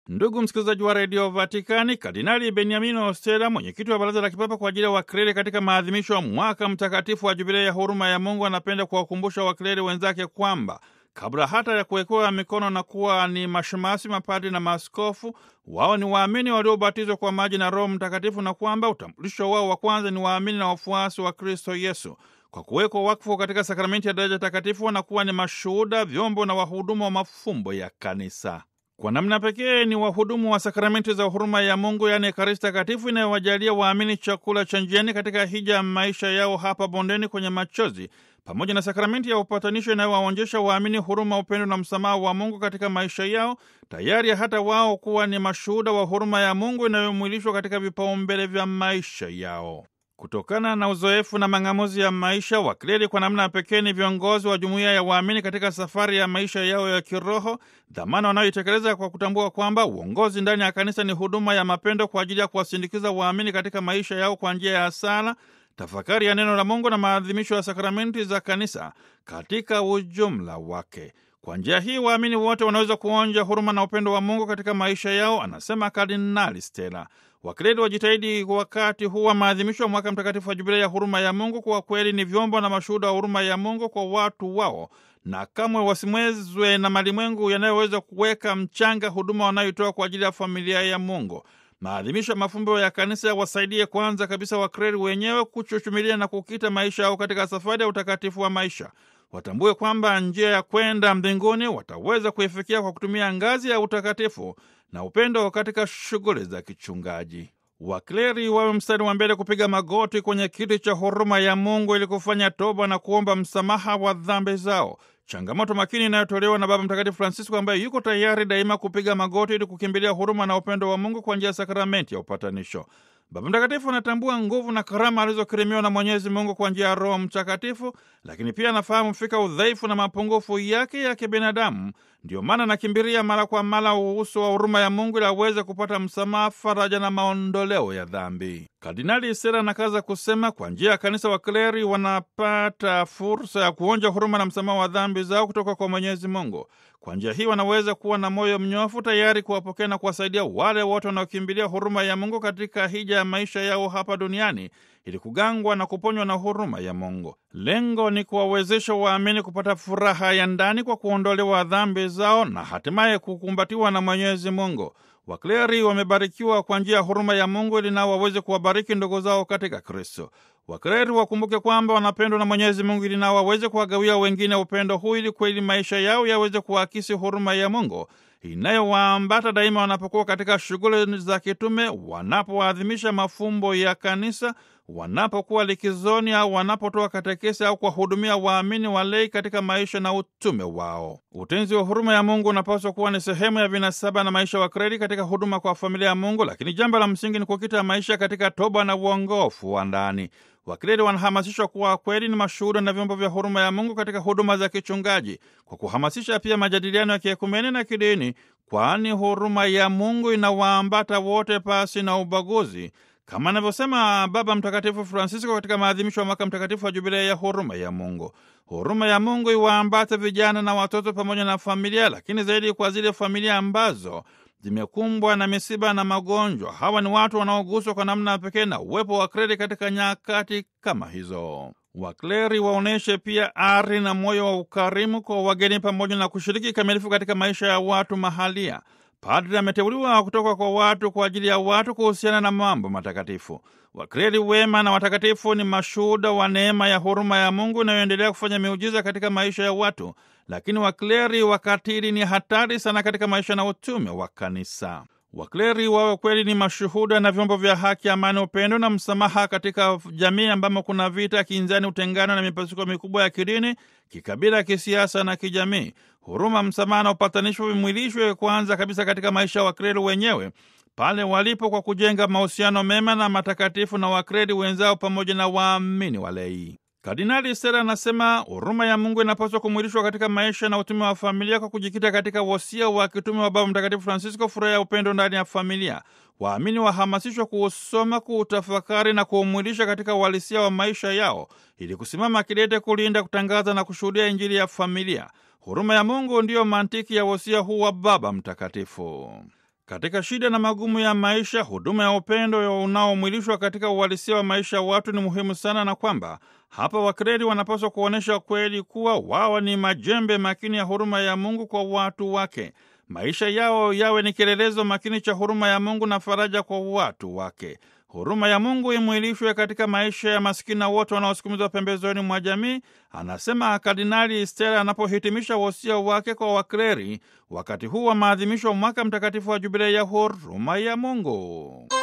Ndugu msikilizaji wa redio Vatikani, Kardinali Beniamino Ostela, mwenyekiti wa baraza la kipapa kwa ajili ya wakleri katika maadhimisho ya mwaka mtakatifu wa jubilei ya huruma ya Mungu, anapenda kuwakumbusha wakleri wenzake kwamba kabla hata ya kuwekewa mikono na kuwa ni mashemasi, mapadri na maaskofu, wao ni waamini waliobatizwa kwa maji na Roho Mtakatifu, na kwamba utambulisho wao wa kwanza ni waamini na wafuasi wa Kristo Yesu. Kwa kuwekwa wakfu katika sakramenti ya daraja takatifu, wanakuwa ni mashuhuda, vyombo na wahudumu wa mafumbo ya kanisa. Kwa namna pekee ni wahudumu wa sakramenti za huruma ya Mungu, yaani Ekaristi Takatifu, inayowajalia waamini chakula cha njiani katika hija ya maisha yao hapa bondeni kwenye machozi, pamoja na sakramenti ya upatanisho inayowaonyesha waamini huruma, upendo na msamaha wa Mungu katika maisha yao, tayari hata wao kuwa ni mashuhuda wa huruma ya Mungu inayomwilishwa katika vipaumbele vya maisha yao. Kutokana na uzoefu na mang'amuzi ya maisha, wakleri kwa namna ya pekee ni viongozi wa jumuiya ya waamini katika safari ya maisha yao ya kiroho, dhamana wanayoitekeleza kwa kutambua kwamba uongozi ndani ya kanisa ni huduma ya mapendo kwa ajili ya kuwasindikiza waamini katika maisha yao kwa njia ya sala, tafakari ya neno la Mungu na maadhimisho ya sakramenti za kanisa katika ujumla wake. Kwa njia hii waamini wote wanaweza kuonja huruma na upendo wa Mungu katika maisha yao, anasema Kardinali Stella. Wakleri wajitahidi wakati huu wa maadhimisho ya mwaka mtakatifu wa jubilei ya huruma ya Mungu kuwa kweli ni vyombo na mashuhuda wa huruma ya Mungu kwa watu wao, na kamwe wasimwezwe na malimwengu yanayoweza kuweka mchanga huduma wanayoitoa kwa ajili ya familia ya Mungu. Maadhimisho ya mafumbo ya kanisa yawasaidie kwanza kabisa wakleri wenyewe kuchuchumilia na kukita maisha yao katika safari ya utakatifu wa maisha. Watambue kwamba njia ya kwenda mbinguni wataweza kuifikia kwa kutumia ngazi ya utakatifu na upendo katika shughuli za kichungaji. Wakleri wawe mstari wa mbele kupiga magoti kwenye kiti cha huruma ya Mungu ili kufanya toba na kuomba msamaha wa dhambi zao. Changamoto makini inayotolewa na Baba Mtakatifu Francisco, ambaye yuko tayari daima kupiga magoti ili kukimbilia huruma na upendo wa Mungu kwa njia ya sakramenti ya upatanisho. Baba Mtakatifu anatambua nguvu na karama alizokirimiwa na Mwenyezi Mungu kwa njia ya Roho Mtakatifu, lakini pia anafahamu fika udhaifu na mapungufu yake ya kibinadamu. Ndiyo maana anakimbilia mara kwa mara uhusu wa huruma ya Mungu ili aweze kupata msamaha, faraja na maondoleo ya dhambi. Kardinali Sera anakaza kusema, kwa njia ya kanisa wakleri wanapata fursa ya kuonja huruma na msamaha wa dhambi zao kutoka kwa Mwenyezi Mungu. Kwa njia hii wanaweza kuwa na moyo mnyofu, tayari kuwapokea na kuwasaidia wale wote wanaokimbilia huruma ya Mungu katika hija ya maisha yao hapa duniani ili kugangwa na kuponywa na huruma ya Mungu. Lengo ni kuwawezesha waamini kupata furaha ya ndani kwa kuondolewa dhambi zao na hatimaye kukumbatiwa na Mwenyezi Mungu. Wakleri wamebarikiwa kwa njia ya huruma ya Mungu ili nao waweze kuwabariki ndugu zao katika Kristo. Wakleri wakumbuke kwamba wanapendwa na Mwenyezi Mungu ili nao waweze kuwagawia wengine upendo huu ili kweli maisha yao yaweze kuakisi huruma ya Mungu inayowaambata daima wanapokuwa katika shughuli za kitume, wanapoadhimisha mafumbo ya kanisa, wanapokuwa likizoni au wanapotoa katekesi au kuwahudumia waamini walei katika maisha na utume wao. Utenzi wa huruma ya Mungu unapaswa kuwa ni sehemu ya vinasaba na maisha wa Wakleri katika huduma kwa familia ya Mungu, lakini jambo la msingi ni kukita maisha katika toba na uongofu wa ndani. Wakleri wanahamasishwa kuwa kweli ni mashuhuda na vyombo vya huruma ya Mungu katika huduma za kichungaji, kwa kuhamasisha pia majadiliano ya kiekumene na kidini, kwani huruma ya Mungu inawaambata wote pasi na ubaguzi, kama anavyosema Baba Mtakatifu Francisco katika maadhimisho ya mwaka mtakatifu wa jubilei ya huruma ya Mungu. Huruma ya Mungu iwaambate vijana na watoto pamoja na familia, lakini zaidi kwa zile familia ambazo zimekumbwa na misiba na magonjwa. Hawa ni watu wanaoguswa kwa namna pekee na uwepo wa wakleri katika nyakati kama hizo. Wakleri waonyeshe pia ari na moyo wa ukarimu kwa wageni pamoja na kushiriki kikamilifu katika maisha ya watu mahalia. Padri ameteuliwa kutoka kwa watu kwa ajili ya watu kuhusiana na mambo matakatifu. Wakleri wema na watakatifu ni mashuhuda wa neema ya huruma ya Mungu inayoendelea kufanya miujiza katika maisha ya watu, lakini wakleri wakatili ni hatari sana katika maisha na utume wa kanisa. Wakleri wawe kweli ni mashuhuda na vyombo vya haki, amani, upendo na msamaha katika jamii ambamo kuna vita, kinzani, utengano na mipasuko mikubwa ya kidini, kikabila, kisiasa na kijamii. Huruma, msamaha na upatanisho vimwilishwe kwanza kabisa katika maisha ya wakleri wenyewe pale walipo, kwa kujenga mahusiano mema na matakatifu na wakleri wenzao pamoja na waamini walei. Kardinali Sera anasema huruma ya Mungu inapaswa kumwilishwa katika maisha na utume wa familia kwa kujikita katika wosia wa kitume wa Baba Mtakatifu Francisco, furaha ya upendo ndani ya familia. Waamini wahamasishwa kuusoma, kuutafakari na kuumwilisha katika uhalisia wa maisha yao, ili kusimama kidete kulinda, kutangaza na kushuhudia Injili ya familia. Huruma ya Mungu ndiyo mantiki ya wosia huu wa Baba Mtakatifu. Katika shida na magumu ya maisha, huduma ya upendo unaomwilishwa katika uhalisia wa maisha ya watu ni muhimu sana, na kwamba hapa wakleri wanapaswa kuonyesha kweli kuwa wao ni majembe makini ya huruma ya Mungu kwa watu wake. Maisha yao yawe ni kielelezo makini cha huruma ya Mungu na faraja kwa watu wake. Huruma ya Mungu imwilishwe katika maisha ya masikini na wote wanaosukumizwa pembezoni mwa jamii, anasema Kardinali Stella anapohitimisha wosia wake kwa wakleri wakati huu wa maadhimisho wa mwaka mtakatifu wa Jubilei ya huruma ya Mungu.